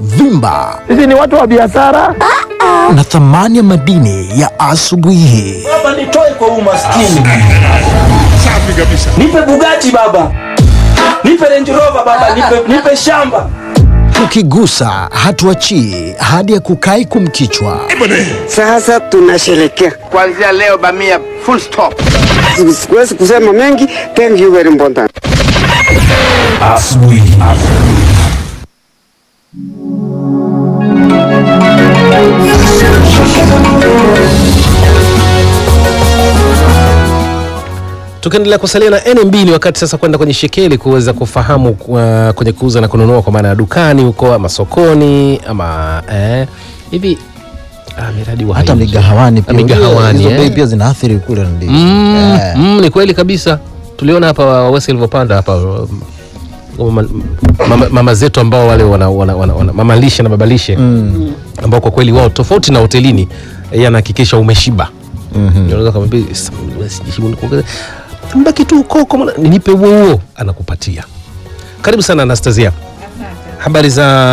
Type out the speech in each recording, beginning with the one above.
vimba Sisi ni watu wa biashara. na thamani ya madini ya asubuhi hii. Baba nitoe kwa umaskini. Safi kabisa. Nipe Bugatti baba. Nipe Range Rover baba, nipe, nipe shamba. Tukigusa hatuachii hadi ya kukai kumkichwa. Sasa tunasherekea. Kuanzia leo bamia full stop. Siwezi kusema mengi. Thank you very important. Tukiendelea kusalia na NMB ni wakati sasa kwenda kwenye shekeli kuweza kufahamu uh, kwenye kuuza na kununua kwa maana ya dukani huko ama sokoni ama eh, hivi ah, miradi wa hata haiji. migahawani pia. Na migahawani, Hizo eh. bei pia zinaathiri kule ndio. Mm, Eh. mm, ni kweli kabisa tuliona hapa wesi ilivyopanda hapa um, mama, mama, mama zetu ambao wale wana, wana, wana, wana, mama lishe na baba lishe mm. ambao kwa kweli wao tofauti na hotelini yeye anahakikisha umeshiba mm-hmm. unaweza kumwambia "Sasa, sijashiba, nikuongeze." mbaki tu huko huko, mwana- nipe huo huo anakupatia karibu sana Anastasia habari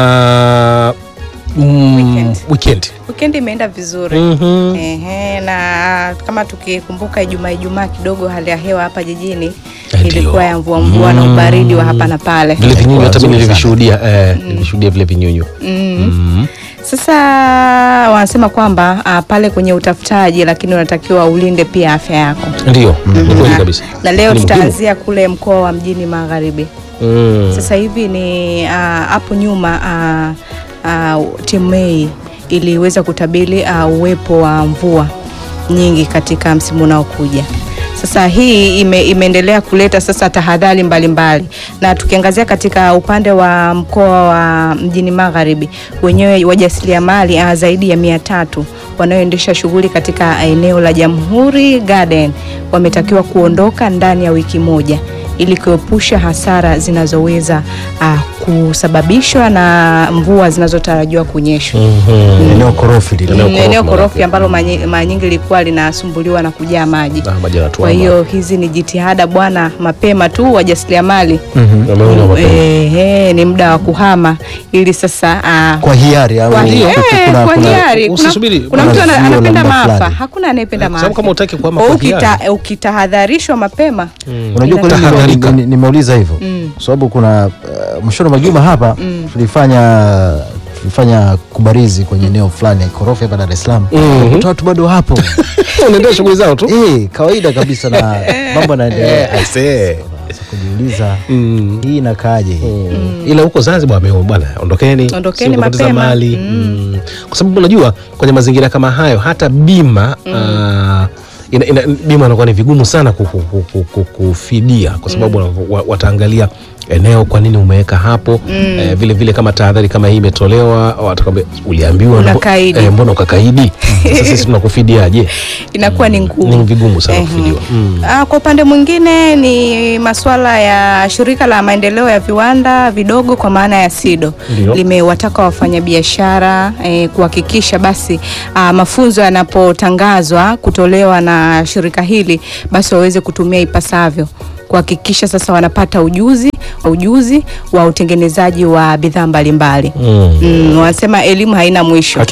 za mm, Weekend. weekend. Weekend imeenda vizuri. Mhm. Ehe, na kama tukikumbuka Ijumaa Ijumaa kidogo hali ya hewa hapa jijini Ndio. ilikuwa ya mvua mvua na ubaridi wa hapa na pale. vile vinyunyu hata mimi Nzuri nilivishuhudia eh, nilishuhudia vile vinyunyu Mm. Sasa wanasema kwamba ah, pale kwenye utafutaji, lakini unatakiwa ulinde pia afya yako. ndio ni kweli Na- kabisa Na leo Ni muhimu. tutaanzia kule mkoa wa mjini magharibi. Mm. Sasa hivi ni ah, hapo nyuma ah, ah, timu Mei iliweza kutabiri ah, uwepo wa mvua nyingi katika msimu unaokuja. Sasa hii ime, imeendelea kuleta sasa tahadhari mbalimbali, na tukiangazia katika upande wa mkoa wa mjini magharibi, wenyewe wajasiriamali ah, zaidi ya mia tatu wanaoendesha shughuli katika eneo la Jamhuri Garden wametakiwa kuondoka ndani ya wiki moja ili kuepusha hasara zinazoweza ah, kusababishwa na mvua zinazotarajiwa kunyesha. Eneo korofi lile. Eneo Mm, korofi eneo maana korofi ambalo manyi- mara nyingi lilikuwa linasumbuliwa na kujaa maji. Ah, maji yanatuama. Kwa hiyo hizi ni jitihada bwana, mapema tu wajasiriamali Wameona mapema. ehe, ni muda wa kuhama ili sasa ah, Kwa hiari au kwa, kuna- eh, kuna- kwa kuna- hiari. Kuna, usisubiri, kuna kuna mtu ana- zio anapenda namna maafa, fulani. hakuna anayependa Eh, kwa sababu maafa. kama utaki kuhama Kwa kwa hiari. ukita, ukitahadharishwa mapema Unajua kwa nini Tahadharika. nime- nimeuliza hivyo kwa sababu kuna uh, mwishoni mwa juma hapa tulifanya tulifanya kubarizi kwenye eneo fulani ya korofi hapa Dar es Salaam. Kuta watu bado hapo unaendelea shughuli zao tu eh, kawaida kabisa na mambo yanaendelea. I see. Sasa kujiuliza Mm. hii inakaaje hii? ila huko Zanzibar wame- bwana ondokeni Ondokeni sio kupoteza mapema. mali mm. kwa sababu unajua kwenye mazingira kama hayo hata bima ah, ina, ina, bima inakuwa ni vigumu sana ku- ku- ku- ku- ku- kufidia kwa sababu wa- wataangalia eneo kwa nini umeweka hapo eh, vile vile kama tahadhari kama hii imetolewa watakwambia uliambiwa na- Unakaidi. eh, mbona ukakaidi sasa sisi tunakufidiaje inakuwa ni ngumu. ni vigumu sana Ehe. kufidiwa mm. Ah, kwa upande mwingine ni masuala ya shirika la maendeleo ya viwanda vidogo kwa maana ya SIDO Ndio. limewataka wafanyabiashara eh, kuhakikisha basi ah, mafunzo yanapotangazwa kutolewa na shirika hili basi waweze kutumia ipasavyo kuhakikisha sasa wanapata ujuzi ujuzi wa utengenezaji wa bidhaa mbalimbali. Mm. Mm, wanasema elimu haina mwisho.